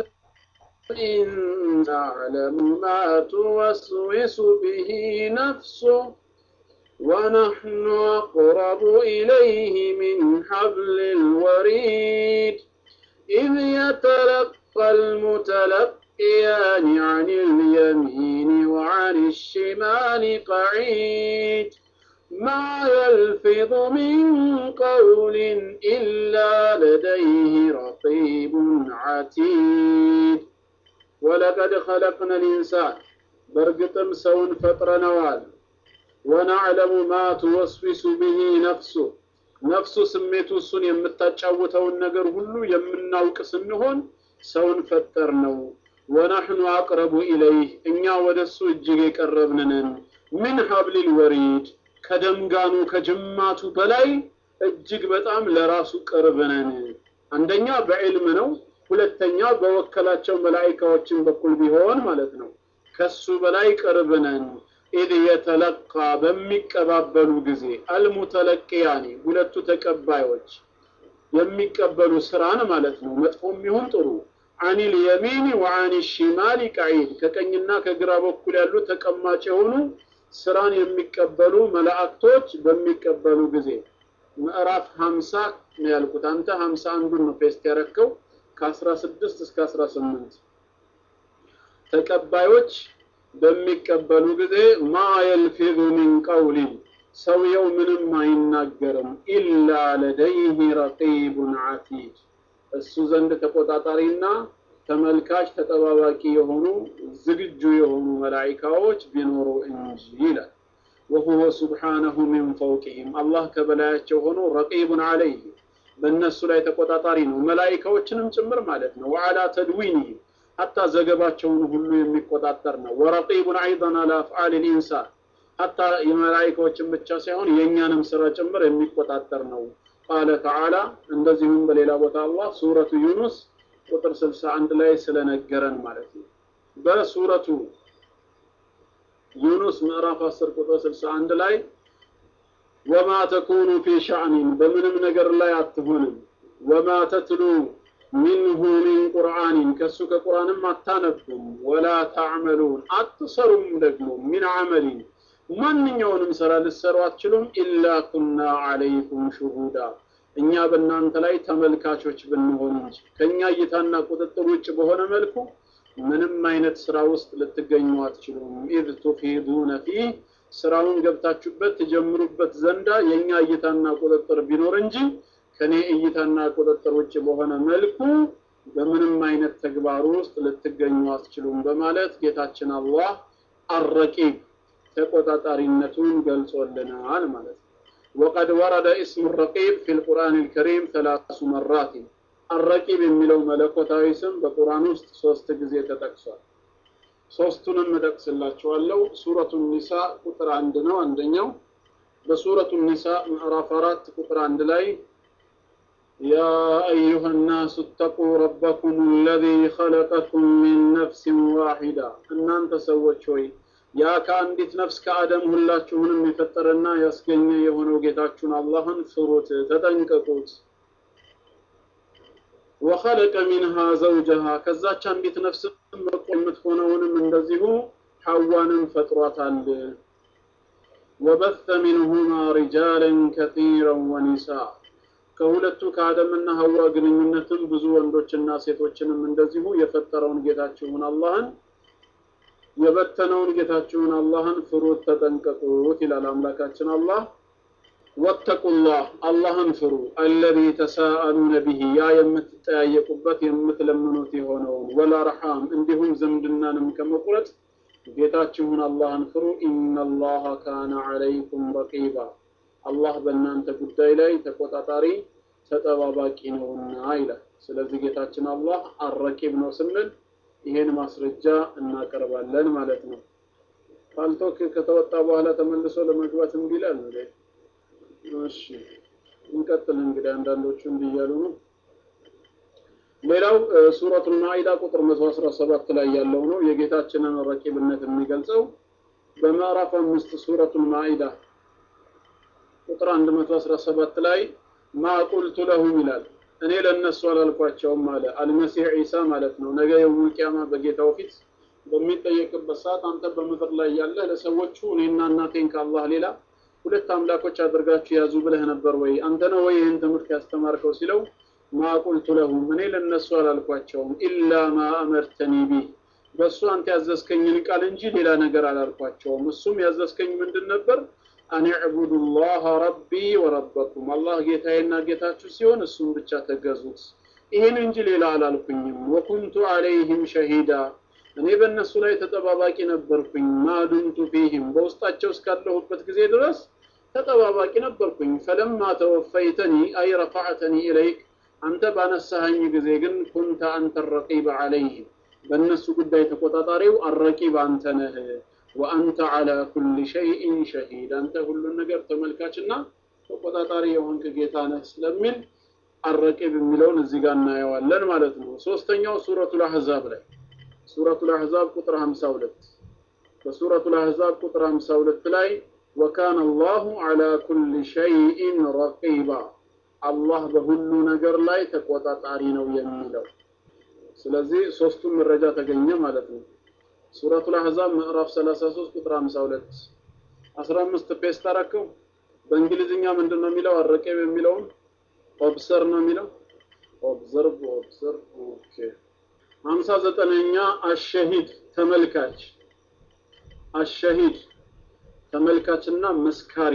نعلم ما توسوس به نفسه ونحن أقرب إليه من حبل الوريد إذ يتلقى المتلقيان عن اليمين وعن الشمال قعيد ما يلفظ من قول إلا لديه رقيب عتيد ولقد خلقنا الإنسان برقتم سون فترنوال ወናዕለሙ ማ ትወስዊሱ ብሂ ነፍሱ ነፍሱ ስሜቱ እሱን የምታጫውተውን ነገር ሁሉ የምናውቅ ስንሆን ሰውን ፈጠር ነው። ወናሕኑ አቅረቡ ኢለይህ እኛ ወደ እሱ እጅግ የቀረብንንን ምን ሀብሊል ወሪድ ከደምጋኑ ከጅማቱ በላይ እጅግ በጣም ለራሱ ቅርብ ነን። አንደኛ በዕልም ነው፣ ሁለተኛ በወከላቸው መላኢካዎችን በኩል ቢሆን ማለት ነው። ከሱ በላይ ቅርብ ነን። ኢዝ የተለቃ በሚቀባበሉ ጊዜ አልሙተለቅያኒ ሁለቱ ተቀባዮች የሚቀበሉ ስራን ማለት ነው መጥፎም ይሁን ጥሩ አኒል የሚኒ ወአኒ ሽማሊ ቀዒድ ከቀኝና ከግራ በኩል ያሉ ተቀማጭ የሆኑ ስራን የሚቀበሉ መላእክቶች በሚቀበሉ ጊዜ ምዕራፍ 50 ነው ያልኩት። አንተ 51ዱን ነው ፔስት ያረከው ከ16 እስከ 18 ተቀባዮች በሚቀበሉ ጊዜ ማ የልፊዙ ሚን ቀውሊን ሰውየው ምንም አይናገርም ኢላ ለደይህ ረቂቡን ዓቲድ እሱ ዘንድ ተቆጣጣሪና ተመልካች ተጠባባቂ የሆኑ ዝግጁ የሆኑ መላኢካዎች ቢኖሩ እንጂ ይላል። ወሁወ ሱብሓነሁ ሚን ፈውቅህም አላህ ከበላያቸው ሆኖ ረቂቡን ዓለይህ በእነሱ ላይ ተቆጣጣሪ ነው፣ መላኢካዎችንም ጭምር ማለት ነው። ወዓላ ተድዊንህም ሀታ ዘገባቸውን ሁሉ የሚቆጣጠር ነው። ወረቂቡን አይደን አላ አፍዓል ልኢንሳን ሀታ የመላኢካዎችን ብቻ ሳይሆን የእኛንም ስራ ጭምር የሚቆጣጠር ነው። ቃለ ተዓላ እንደዚሁም በሌላ ቦታ አላህ ሱረቱ ዩኑስ ቁጥር 61 ላይ ስለነገረን ማለት ነው። በሱረቱ ዩኑስ ምዕራፍ 10 ቁጥር 61 ላይ ወማ ተኩኑ ፊ ሻዕኒን በምንም ነገር ላይ አትሆንም፣ ወማ ተትሉ ሚንሁ ሚን ቁርአኒን ከሱ ከቁርአንም አታነቡም፣ ወላ ታዕመሉን አትሰሩም ደግሞ ሚን አመሊን ማንኛውንም ስራ ልትሰሩ አትችሉም፣ ኢላ ኩና አለይኩም ሹሁዳ እኛ በእናንተ ላይ ተመልካቾች ብንሆን እንጂ ከእኛ እይታና ቁጥጥር ውጭ በሆነ መልኩ ምንም አይነት ስራ ውስጥ ልትገኙ አትችሉም። ኢዝ ቱፊዱነ ፊህ ስራውን ገብታችሁበት ትጀምሩበት ዘንዳ የእኛ እይታና ቁጥጥር ቢኖር እንጂ ከኔ እይታና ቁጥጥር ውጭ በሆነ መልኩ በምንም አይነት ተግባር ውስጥ ልትገኙ አትችሉም በማለት ጌታችን አላህ አረቂብ ተቆጣጣሪነቱን ገልጾልናል ማለት ነው። ወቀድ ወረደ እስሙ ረቂብ ፊ ልቁርአን ልከሪም ተላሱ መራት አረቂብ የሚለው መለኮታዊ ስም በቁርአን ውስጥ ሶስት ጊዜ ተጠቅሷል። ሶስቱንም እጠቅስላችኋለሁ። ሱረቱ ኒሳ ቁጥር አንድ ነው አንደኛው። በሱረቱ ኒሳ ምዕራፍ አራት ቁጥር አንድ ላይ ያ አዩሃ ናሱ እተቁ ረበኩም አለዚ ኸለቀኩም ሚን ነፍሲን ዋሂዳ እናንተ ሰዎች ሆይ ያ ከአንዲት ነፍስ ከአደም ሁላችሁንም የፈጠረና ያስገኘ የሆነው ጌታችሁን አላህን ፍሩት፣ ተጠንቀቁት። ወኸለቀ ሚንሃ ዘውጀሃ ከዛች አንዲት ነፍስ የምትሆነውንም እንደዚሁ ሐዋንም ፈጥሯታል። ወበተ ሚንሁማ ሪጃለን ከቲራን ወኒሳ ከሁለቱ ከአደምና ሐዋ ግንኙነትም ብዙ ወንዶችና ሴቶችንም እንደዚሁ የፈጠረውን ጌታችሁን አላህን የበተነውን ጌታችሁን አላህን ፍሩት ተጠንቀቁት ይላል አምላካችን አላህ። ወተቁላህ አላህን ፍሩ አለዚ ተሳአሉነ ቢሂ ያ የምትጠያየቁበት የምትለምኑት የሆነውን ወልአርሓም እንዲሁም ዝምድናንም ከመቁረጥ ጌታችሁን አላህን ፍሩ። ኢነላሃ ካነ ዐለይኩም ረቂባ አላህ በእናንተ ጉዳይ ላይ ተቆጣጣሪ ተጠባባቂ ነውና ይላል። ስለዚህ ጌታችን አላህ አረቂብ ነው ስንል ይሄን ማስረጃ እናቀርባለን ማለት ነው። ፓልቶክ ከተወጣ በኋላ ተመልሶ ለመግባት እምቢ ይላል እንዴ? እሺ እንቀጥል እንግዲህ አንዳንዶቹ እንዲህ እያሉ ነው። ሌላው ሱረቱል ማኢዳ ቁጥር 117 ላይ ያለው ነው የጌታችንን ረቂብነት የሚገልጸው በምዕራፍ አምስት ሱረቱል ማኢዳ ቁጥር 117 ላይ ማ ቁልቱ ለሁም ይላል እኔ ለእነሱ አላልኳቸውም አለ አልመሲህ ዒሳ ማለት ነው። ነገ የውመል ቂያማ በጌታው ፊት በሚጠየቅበት ሰዓት አንተ በምድር ላይ ያለህ ለሰዎቹ እኔና እናቴን ከአላህ ሌላ ሁለት አምላኮች አድርጋችሁ ያዙ ብለህ ነበር ወይ? አንተ ነው ወይ ይህን ትምህርት ያስተማርከው ሲለው ማ ቁልቱ ለሁም እኔ ለእነሱ አላልኳቸውም ኢላ ማ አመርተኒ ቢህ በእሱ አንተ ያዘዝከኝን ቃል እንጂ ሌላ ነገር አላልኳቸውም። እሱም ያዘዝከኝ ምንድን ነበር? አን ዕቡዱ ላህ ረቢ ወረበኩም አላህ ጌታዬና ጌታችሁ ሲሆን እሱም ብቻ ተገዙት። ይህን እንጂ ሌላ አላልኩኝም። ወኩንቱ አለይህም ሸሂዳ እኔ በእነሱ ላይ ተጠባባቂ ነበርኩኝ። ማዱንቱ ፊህም በውስጣቸው እስካለሁበት ጊዜ ድረስ ተጠባባቂ ነበርኩኝ። ፈለማ ተወፈይተኒ አይ ረፋዕተኒ ኢለይክ አንተ ባነሳኸኝ ጊዜ ግን ኩንተ አንተ ረቂብ አለይህም በእነሱ ጉዳይ ተቆጣጣሪው አረቂብ አንተ ነህ። ወአንተ ዓላ ኩል ሸይኢን ሸሂድ አንተ ሁሉን ነገር ተመልካችና ተቆጣጣሪ የሆንክ ጌታ ነህ ስለሚል አረቂብ የሚለውን እዚህ ጋር እናየዋለን ማለት ነው። ሶስተኛው ሱረቱል አሕዛብ ላይ ሱረቱል አሕዛብ ቁጥር 52 በሱረቱ ልአሕዛብ ቁጥር 52 ላይ ወካነ አላሁ ዐላ ኩል ሸይኢን ረቂባ አላህ በሁሉ ነገር ላይ ተቆጣጣሪ ነው የሚለው። ስለዚህ ሶስቱም መረጃ ተገኘ ማለት ነው። ሱረቱ ልአሕዛብ ምዕራፍ 33 ቁጥር 52 15 ፔስት አረከው። በእንግሊዝኛ ምንድን ነው የሚለው? አረቄብ የሚለውን ኦብሰር ነው የሚለው። ኦብዘርቭ ኦብዘርቭ። ኦኬ። ሀምሳ ዘጠነኛ አሸሂድ ተመልካች። አሸሂድ ተመልካችና መስካሪ።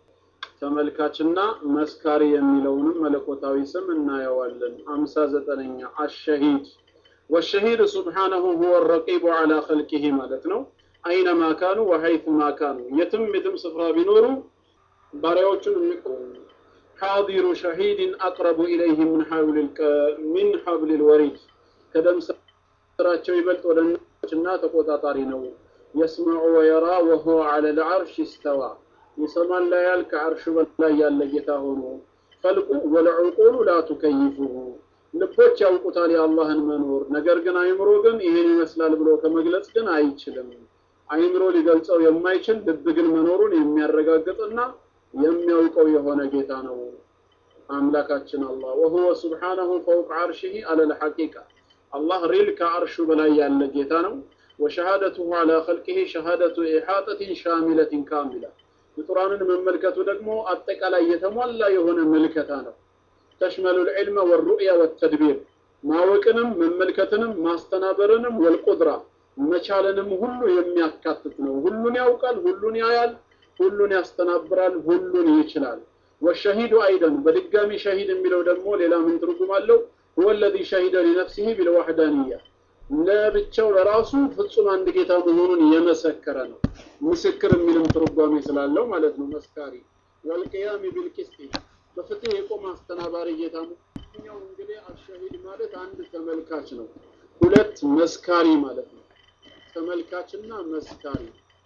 ተመልካችና መስካሪ የሚለውንም መለኮታዊ ስም እናየዋለን። ሀምሳ ዘጠነኛ አሸሂድ ወሸሂድ ሱብሓነሁ ሁወ ረቂቡ ዐላ ኸልቂሂ ማለት ነው። አይነማ ካኑ ወሐይቱማ ካኑ የትም የትም ስፍራ ቢኖሩ ባሪያዎቹን የሚቆሙ ሓዲሩ ሸሂድን አቅረቡ ኢለይህ ምን ሚን ሐብሊል ወሪድ ከደም ስራቸው ይበልጥ ወደ እና ተቆጣጣሪ ነው። የስመዑ ወየራ ወሁወ ዐለል ዐርሽ ይስተዋ ይሰማል ያያል ከዐርሹ በላይ ያለ ጌታ ሆኖ ፈልቁ ወለዑቁሉ ላ ቱከይፉሁ ልቦች ያውቁታል የአላህን መኖር። ነገር ግን አይምሮ ግን ይሄን ይመስላል ብሎ ከመግለጽ ግን አይችልም። አይምሮ ሊገልጸው የማይችል ልብ ግን መኖሩን የሚያረጋግጥና የሚያውቀው የሆነ ጌታ ነው አምላካችን አላህ። ወሁወ ሱብሓነሁ ፈውቅ ዐርሺሂ ዐለል ሐቂቃ አላህ ሪል ከዐርሹ በላይ ያለ ጌታ ነው። ወሸሃደቱሁ ዐላ ኸልቂሂ ሸሃደቱ ኢሓጠቲን ሻሚለቲን ካሚላ ፍጡራንን መመልከቱ ደግሞ አጠቃላይ የተሟላ የሆነ መልከታ ነው። ተሽመሉ ልዕልመ ወሩእያ ወተድቢር ማወቅንም መመልከትንም ማስተናበርንም ወልቁድራ መቻልንም ሁሉ የሚያካትት ነው። ሁሉን ያውቃል፣ ሁሉን ያያል፣ ሁሉን ያስተናብራል፣ ሁሉን ይችላል። ወሸሂዱ አይደን በድጋሚ ሸሂድ የሚለው ደግሞ ሌላ ምን ትርጉም አለው? ሁወ ለዚ ሸሂደ ሊነፍሲሂ ቢልዋሕዳንያ ለብቻው ለራሱ ፍጹም አንድ ጌታ መሆኑን የመሰከረ ነው። ምስክር የሚልም ትርጓሜ ስላለው ማለት ነው። መስካሪ ወልቅያሚ ቢልቅስጢ በፍትህ የቆመ አስተናባሪ ጌታ ኛው እንግዲህ አሸሂድ ማለት አንድ ተመልካች ነው። ሁለት መስካሪ ማለት ነው። ተመልካችና መስካሪ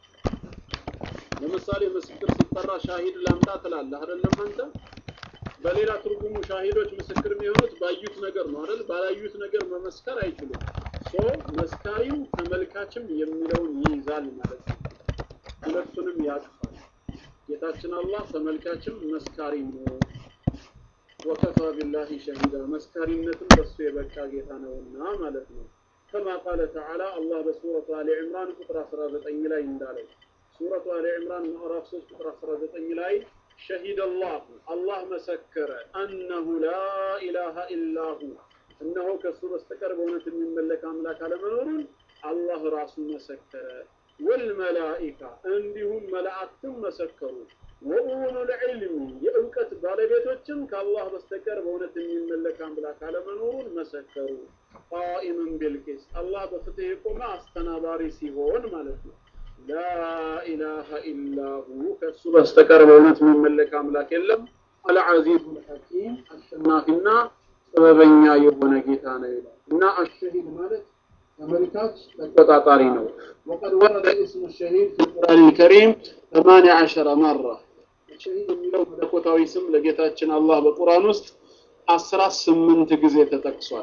ለምሳሌ ምስክር ሲጠራ ሻሂድ ላምጣ ትላለህ አይደለም አንተ በሌላ ትርጉሙ ሻሂዶች ምስክር የሚሆኑት ባዩት ነገር ነው አይደል ባላዩት ነገር መመስከር አይችሉም ሶ መስካሪም ተመልካችም የሚለውን ይይዛል ማለት ነው ሁለቱንም ያቅፋል ጌታችን አላህ ተመልካችም መስካሪም ነው ወከፋ ቢላሂ ሸሂዳ መስካሪነትም በሱ የበቃ ጌታ ነውና ማለት ነው كما قال تعالى الله بسورة آل عمران ቁጥር 19 ላይ እንዳለው ሱረቱ አሊ ዕምራን ምዕራፍ 3 ቁጥር 19 ላይ ሸሂደ አላሁ አላህ መሰከረ አነሁ ላ ኢላሃ ኢላሁ እነሆ ከእሱ በስተቀር በእውነት የሚመለክ አምላክ አለመኖሩን አላህ ራሱ መሰከረ። ወልመላኢካ እንዲሁም መላእክትም መሰከሩ። ወኡሉል ዒልሚ የእውቀት ባለቤቶችም ከአላህ በስተቀር በእውነት የሚመለክ አምላክ አለመኖሩን መሰከሩ። ቃኢምን ቢልቂስ አላህ በፍትህ የቆመ አስተናባሪ ሲሆን ማለት ነው። ላኢላሃ ኢላሁ ከእሱ በስተቀር በእውነት የሚመለክ አምላክ የለም። አልዓዚዙ ልሐኪም አሸናፊና ጥበበኛ የሆነ ጌታ ነው ይላል እና አሸሂድ ማለት ተመልካች ተቆጣጣሪ ነው። ወቀድ ወረደ እስሙ ሸሂድ ፊ ቁርአን ልከሪም ሰማንያ ዐሸረ መራ ሸሂድ የሚለው መለኮታዊ ስም ለጌታችን አላህ በቁርአን ውስጥ አስራ ስምንት ጊዜ ተጠቅሷል።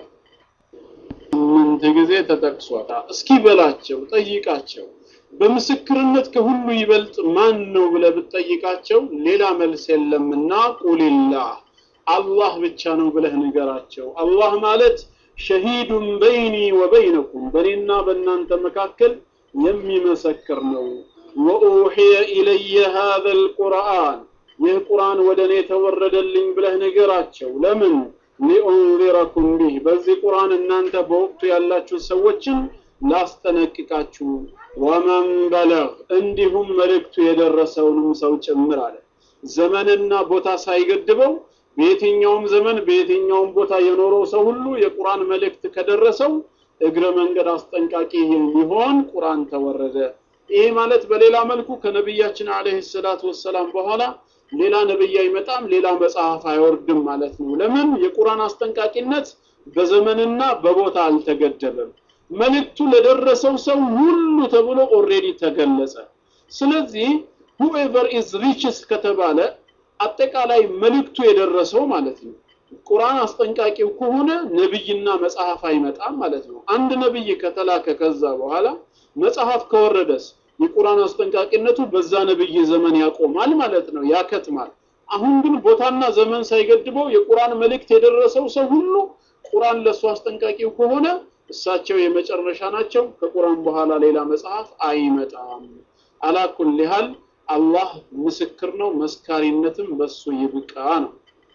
ስምንት ጊዜ ተጠቅሷል። እስኪ በላቸው ጠይቃቸው በምስክርነት ከሁሉ ይበልጥ ማን ነው ብለህ ብትጠይቃቸው ሌላ መልስ የለምና ቁልላህ አላህ ብቻ ነው ብለህ ንገራቸው። አላህ ማለት ሸሂዱን በይኒ ወበይነኩም በእኔና በእናንተ መካከል የሚመሰክር ነው። ወኡሕየ ኢለየ ሃዘ ልቁርአን ይህ ቁርአን ወደ እኔ ተወረደልኝ ብለህ ንገራቸው። ለምን ሊኡንዚረኩም ቢህ በዚህ ቁርአን እናንተ በወቅቱ ያላችሁ ሰዎችን ላስጠነቅቃችሁ ወመን በለግ እንዲሁም መልእክቱ የደረሰውንም ሰው ጭምር አለ። ዘመንና ቦታ ሳይገድበው በየትኛውም ዘመን በየትኛውም ቦታ የኖረው ሰው ሁሉ የቁርአን መልእክት ከደረሰው እግረ መንገድ አስጠንቃቂ ሊሆን ቁርአን ተወረደ። ይሄ ማለት በሌላ መልኩ ከነቢያችን አለይሂ ሰላቱ ወሰላም በኋላ ሌላ ነብይ አይመጣም፣ ሌላ መጽሐፍ አይወርድም ማለት ነው። ለምን? የቁርአን አስጠንቃቂነት በዘመንና በቦታ አልተገደበም። መልእክቱ ለደረሰው ሰው ሁሉ ተብሎ ኦሬዲ ተገለጸ። ስለዚህ ሁኤቨር ኢዝ ሪችስ ከተባለ አጠቃላይ መልእክቱ የደረሰው ማለት ነው። ቁርአን አስጠንቃቂው ከሆነ ነብይና መጽሐፍ አይመጣም ማለት ነው። አንድ ነብይ ከተላከ ከዛ በኋላ መጽሐፍ ከወረደስ የቁርአን አስጠንቃቂነቱ በዛ ነብይ ዘመን ያቆማል ማለት ነው፣ ያከትማል። አሁን ግን ቦታና ዘመን ሳይገድበው የቁርአን መልእክት የደረሰው ሰው ሁሉ ቁርአን ለሱ አስጠንቃቂው ከሆነ እሳቸው የመጨረሻ ናቸው። ከቁርአን በኋላ ሌላ መጽሐፍ አይመጣም። አላኩል ሊሃል አላህ ምስክር ነው፣ መስካሪነትም በሱ ይብቃ ነው።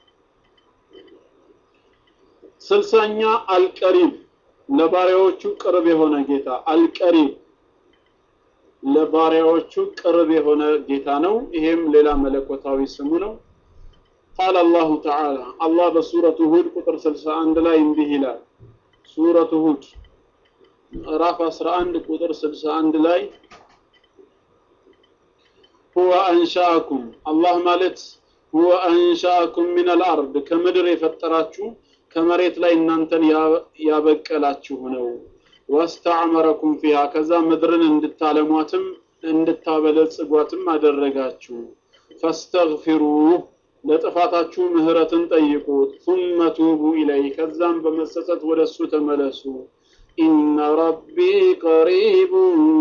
ስልሳኛ አልቀሪብ ለባሪያዎቹ ቅርብ የሆነ ጌታ አልቀሪብ ለባሪያዎቹ ቅርብ የሆነ ጌታ ነው። ይሄም ሌላ መለኮታዊ ስሙ ነው። ቃል አላሁ ተዓላ አላህ በሱረቱ ሁድ ቁጥር 61 ላይ እንዲህ ይላል። ሱረቱ ሁድ ምዕራፍ 11 ቁጥር 61 ላይ ሁወ አንሻአኩም አላህ ማለት ሁወ አንሻአኩም ሚነል አርድ ከምድር የፈጠራችሁ ከመሬት ላይ እናንተን ያበቀላችሁ ነው። ወስተዕመረኩም ፊሃ ከዛ ምድርን እንድታለሟትም እንድታበለጽጓትም አደረጋችሁ። ፈስተግፊሩህ ለጥፋታችሁ ምህረትን ጠይቁት። ثم توبوا إليه ከዛም በመጸጸት ወደ እሱ ተመለሱ። ኢነ ረቢ ቀሪቡ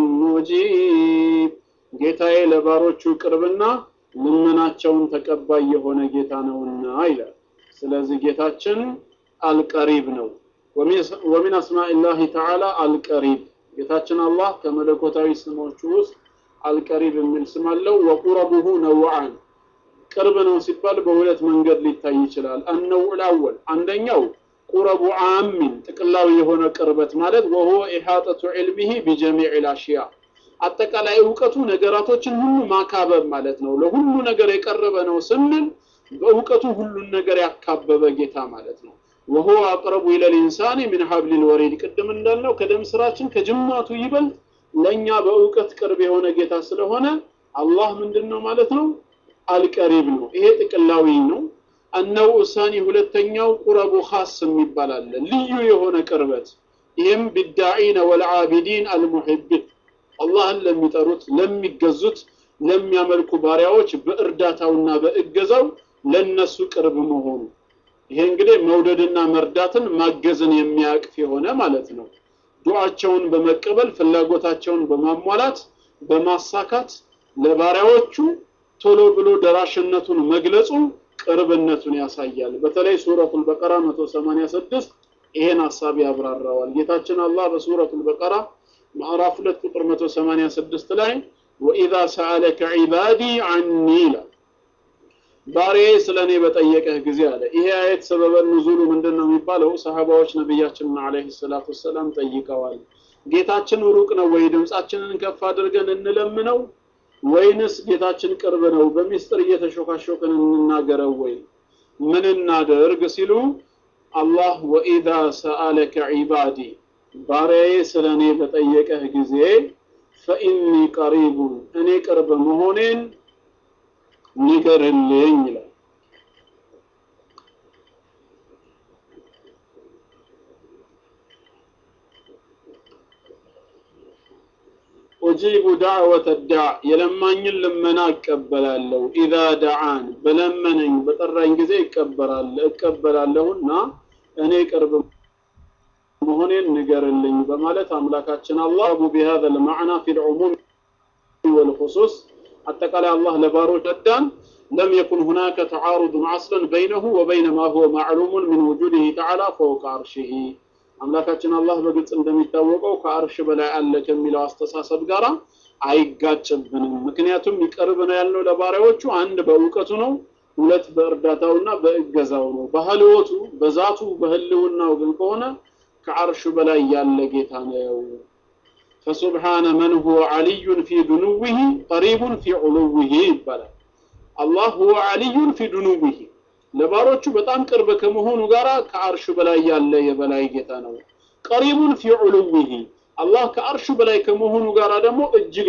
ሙጂብ ጌታዬ ለባሮቹ ቅርብና ልመናቸውን ተቀባይ የሆነ ጌታ ነውና ይላል። ስለዚህ ጌታችን አልቀሪብ ነው። ወሚን አስማኢላሂ ተዓላ አልቀሪብ ጌታችን አላህ ከመለኮታዊ ስሞቹ ውስጥ አልቀሪብ የሚል ስም አለው። ወቁረቡሁ ነውዓን ቅርብ ነው ሲባል በሁለት መንገድ ሊታይ ይችላል። አነውዕ አወል አንደኛው ቁረቡ አሚን ጥቅላዊ የሆነ ቅርበት ማለት ወሁወ ኢሓጠቱ ዒልሚሂ ቢጀሚዕ ልአሽያ አጠቃላይ እውቀቱ ነገራቶችን ሁሉ ማካበብ ማለት ነው። ለሁሉ ነገር የቀረበ ነው ስንል በእውቀቱ ሁሉን ነገር ያካበበ ጌታ ማለት ነው። ወሁወ አቅረቡ ኢለል ኢንሳኒ ሚን ሀብሊል ወሪድ ቅድም እንዳልነው ከደም ስራችን ከጅማቱ ይበልጥ ለእኛ በእውቀት ቅርብ የሆነ ጌታ ስለሆነ አላህ ምንድን ነው ማለት ነው? አልቀሪብ ነው። ይሄ ጥቅላዊ ነው። አነው ሳኒ ሁለተኛው ቁረቡ ኻስ የሚባል አለ፣ ልዩ የሆነ ቅርበት። ይህም ቢዳዒነ ወልዓቢዲን አልሙሒቢን አላህን ለሚጠሩት ለሚገዙት፣ ለሚያመልኩ ባሪያዎች በእርዳታውና በእገዛው ለነሱ ቅርብ መሆኑ ይሄ እንግዲህ መውደድና መርዳትን ማገዝን የሚያቅፍ የሆነ ማለት ነው። ዱዓቸውን በመቀበል ፍላጎታቸውን በማሟላት በማሳካት ለባሪያዎቹ ቶሎ ብሎ ደራሽነቱን መግለጹ ቅርብነቱን ያሳያል። በተለይ ሱረቱል በቀራ 186 ይሄን ሐሳብ ያብራራዋል። ጌታችን አላህ በሱረቱል በቀራ ምዕራፍ 2 ቁጥር 186 ላይ ወኢዛ ሰአለከ ዒባዲ ዐኒ ይላል ባሪያዬ ስለ እኔ በጠየቀህ ጊዜ አለ። ይሄ አየት ሰበበ ኑዙሉ ምንድን ነው የሚባለው? ሰሃባዎች ነቢያችንን ዓለይሂ ሰላቱ ወሰላም ጠይቀዋል። ጌታችን ሩቅ ነው ወይ? ድምፃችንን ከፍ አድርገን እንለምነው ወይንስ ጌታችን ቅርብ ነው? በሚስጥር እየተሾካሾክን እንናገረው ወይ? ምን እናደርግ ሲሉ አላህ ወኢዛ ሰአለከ ዒባዲ ባሪያዬ ስለ እኔ በጠየቀህ ጊዜ ፈኢኒ ቀሪቡን እኔ ቅርብ መሆኔን ንገርልኝ ይላል። ኡጂቡ ዳዕወተ ዳዕ የለማኝን ልመና እቀበላለሁ። ኢዛ ደዓን በለመነኝ በጠራኝ ጊዜ እቀበላለሁና እኔ ቅርብ መሆኔን ንገርልኝ በማለት አምላካችን አላህ ቢሃዘ ልማዕና ፊ ልዑሙም ወልኹሱስ አጠቃላይ አላህ ለባሮች ረዳን ለም የኩን ሁናከ ተዓሩዱን አስለን በይነሁ ወበይነ ማ ሁወ ማዕሉሙን ሚን ውጁድህ ተዓላ ፈውቀ አርሽህ አምላካችን አላህ በግልጽ እንደሚታወቀው ከአርሽ በላይ አለ ከሚለው አስተሳሰብ ጋር አይጋጭብንም። ምክንያቱም ይቀርብ ነው ያልነው ለባሪያዎቹ አንድ በእውቀቱ ነው፣ ሁለት በእርዳታውና በእገዛው ነው። በህልወቱ በዛቱ በህልውናው ግን ከሆነ ከአርሹ በላይ ያለ ጌታ ነው። ፈሱብሓነ መን ሁወ ዓሊዩን ፊ ዱኑዊሂ ቀሪቡን ፊ ዑሉዊሂ ይባላል። አላህ ሁወ ዓሊዩን ፊ ዱኑዊሂ ለባሮቹ በጣም ቅርብ ከመሆኑ ጋር ከአርሹ በላይ ያለ የበላይ ጌታ ነው። ቀሪቡን ፊ ዑሉዊሂ አላህ ከአርሹ በላይ ከመሆኑ ጋር ደግሞ እጅግ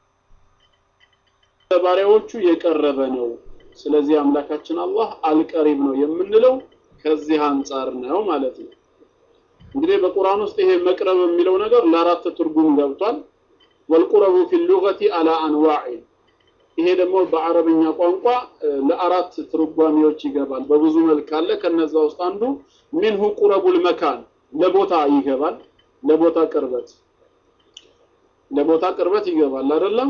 ለባሪያዎቹ የቀረበ ነው። ስለዚህ አምላካችን አላህ አልቀሪብ ነው የምንለው ከዚህ አንጻር ነው ማለት ነው። እንግዲህ በቁርአን ውስጥ ይሄ መቅረብ የሚለው ነገር ለአራት ትርጉም ገብቷል። ወልቁረቡ ፊ ሉገቲ አላ አንዋዕ ይሄ ደግሞ በአረብኛ ቋንቋ ለአራት ትርጓሜዎች ይገባል። በብዙ መልክ አለ። ከነዛ ውስጥ አንዱ ሚንሁ ቁረቡል መካን ለቦታ ይገባል፣ ለቦታ ቅርበት። ለቦታ ቅርበት ይገባል አይደለም?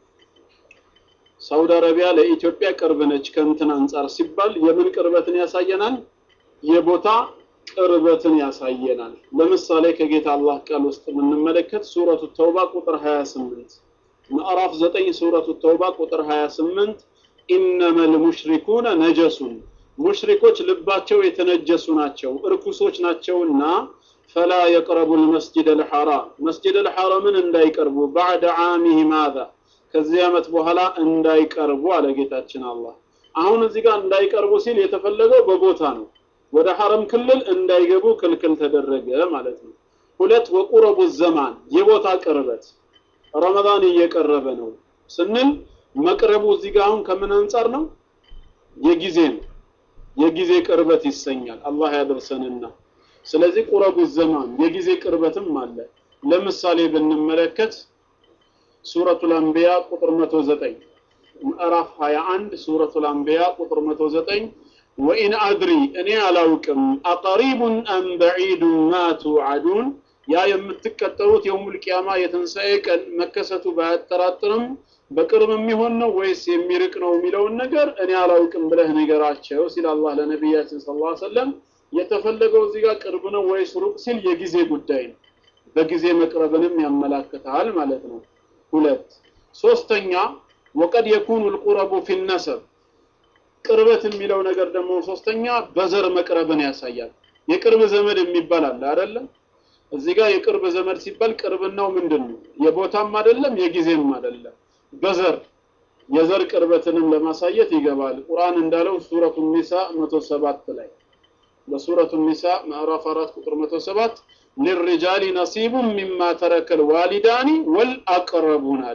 ሳውዲ አረቢያ ለኢትዮጵያ ቅርብ ነች ከእንትን አንጻር ሲባል የምን ቅርበትን ያሳየናል? የቦታ ቅርበትን ያሳየናል። ለምሳሌ ከጌታ አላህ ቃል ውስጥ የምንመለከት ሱረቱ ተውባ ቁጥር 28 ምዕራፍ 9 ሱረቱ ተውባ ቁጥር 28 ኢነመል ሙሽሪኩነ ነጀሱን ሙሽሪኮች ልባቸው የተነጀሱ ናቸው እርኩሶች ናቸውና ፈላ የቅረቡ ልመስጅድ አልሐራም መስጅድ አልሐራምን እንዳይቀርቡ ባዕደ ዓሚሂ ማዛ ከዚህ ዓመት በኋላ እንዳይቀርቡ አለ ጌታችን አላህ። አሁን እዚህ ጋር እንዳይቀርቡ ሲል የተፈለገው በቦታ ነው። ወደ ሐረም ክልል እንዳይገቡ ክልክል ተደረገ ማለት ነው። ሁለት ወቁረቡ ዘማን የቦታ ቅርበት ረመዳን እየቀረበ ነው ስንል መቅረቡ እዚህ ጋር አሁን ከምን አንጻር ነው? የጊዜ ነው። የጊዜ ቅርበት ይሰኛል። አላህ ያደርሰንና ስለዚህ ቁረቡ ዘማን የጊዜ ቅርበትም አለ። ለምሳሌ ብንመለከት ሱረቱል አንቢያ ቁጥር 109 ምዕራፍ 21 ሱረቱል አንቢያ ቁጥር 109 ወኢን አድሪ እኔ አላውቅም አቀሪቡን አም በዒዱን ማ ቱዓዱን ያ የምትቀጠሩት የውሙል ቂያማ የትንሣኤ ቀን መከሰቱ ባያጠራጥርም በቅርብ የሚሆን ነው ወይስ የሚርቅ ነው የሚለውን ነገር እኔ አላውቅም ብለህ ነገራቸው ሲል አላህ ለነቢያችን ሰለላሁ ዐለይሂ ወሰለም የተፈለገው እዚህ ጋር ቅርብ ነው ወይስ ሩቅ ሲል የጊዜ ጉዳይ ነው። በጊዜ መቅረብንም ያመላክታል ማለት ነው። ሁለት ሶስተኛ ወቀድ የኩኑ ልቁረቡ ፊ ነሰብ ቅርበት የሚለው ነገር ደግሞ ሶስተኛ በዘር መቅረብን ያሳያል። የቅርብ ዘመድ የሚባል አለ አይደለም? እዚህ ጋር የቅርብ ዘመድ ሲባል ቅርብናው ምንድን ነው? የቦታም አይደለም የጊዜም አይደለም። በዘር የዘር ቅርበትንም ለማሳየት ይገባል። ቁርአን እንዳለው ሱረቱ ኒሳ 107 ላይ በሱረቱ ኒሳ ምዕራፍ 4 ቁጥር 107 ሊሪጃሊ ነሲቡን ሚማ ተረከል ዋሊዳኒ ወልአቅረቡን አለ።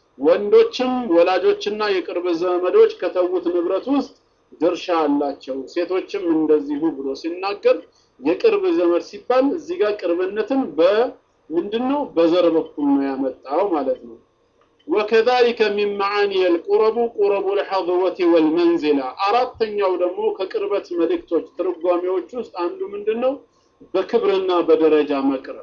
ወንዶችም ወላጆችና የቅርብ ዘመዶች ከተዉት ንብረት ውስጥ ድርሻ አላቸው፣ ሴቶችም እንደዚሁ ብሎ ሲናገር የቅርብ ዘመድ ሲባል እዚህ ጋር ቅርብነትን በምንድን ነው በዘር በኩል ነው ያመጣው ማለት ነው። ወከዛሊከ ሚን መዓኒ የልቁረቡ ቁረቡ ልሐضወቲ ወልመንዚላ። አራተኛው ደግሞ ከቅርበት መልእክቶች ትርጓሜዎች ውስጥ አንዱ ምንድን ነው? በክብርና በደረጃ መቅረብ።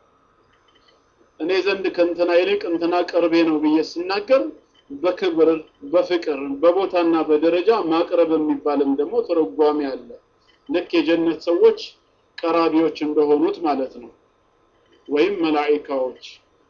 እኔ ዘንድ ከእንትና ይልቅ እንትና ቅርቤ ነው ብዬ ስናገር በክብር በፍቅር በቦታና በደረጃ ማቅረብ የሚባልም ደግሞ ትርጓሜ አለ። ልክ የጀነት ሰዎች ቀራቢዎች እንደሆኑት ማለት ነው፣ ወይም መላኢካዎች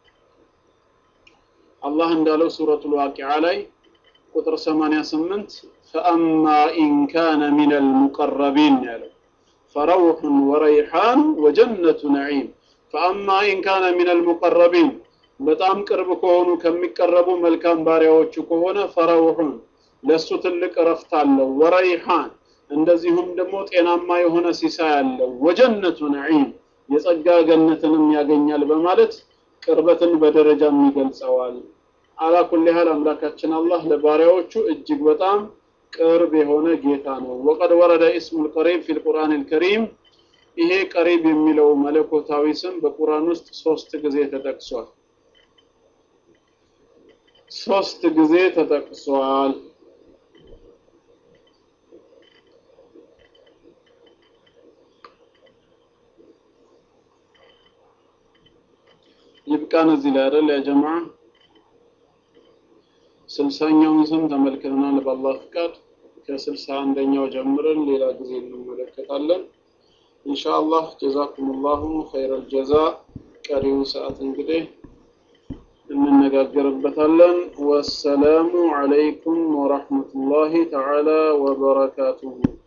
አላህ እንዳለው ሱረቱል ዋቂዓ ላይ ቁጥር 88 ፈአማ ኢን ካነ ሚነል ሙቀረቢን ያለው ፈረውሑን ወረይሓን ወጀነቱ ነዒም ፈአማ ኢን ካነ ሚነል ሙቀረቢን በጣም ቅርብ ከሆኑ ከሚቀረቡ መልካም ባሪያዎቹ ከሆነ ፈረውሑን ለሱ ትልቅ እረፍት አለው፣ ወረይሓን እንደዚሁም ደግሞ ጤናማ የሆነ ሲሳይ አለው፣ ወጀነቱ ነዒም የጸጋ ገነትንም ያገኛል በማለት ቅርበትን በደረጃም ይገልጸዋል። አላ ኩሊ ሀል አምላካችን አላህ ለባሪያዎቹ እጅግ በጣም ቅርብ የሆነ ጌታ ነው። ወቀድ ወረደ ኢስሙል ቀሪብ ፊል ቁርአን አልከሪም ይሄ ቀሪብ የሚለው መለኮታዊ ስም በቁርአን ውስጥ ሶስት ጊዜ ተጠቅሷል። ሶስት ጊዜ ተጠቅሷል። ይብቃን እዚህ ላይ አይደል ያ ጀማዓ ስልሳኛውን ስም ተመልክተናል በአላህ ፍቃድ ከስልሳ አንደኛው ጀምረን ሌላ ጊዜ እንመለከታለን ኢንሻአላህ ጀዛኩሙላሁ ኸይረል ጀዛ ቀሪው ሰዓት እንግዲህ እንነጋገርበታለን ወሰላሙ አለይኩም ወራህመቱላሂ ተዓላ ወበረካቱሁ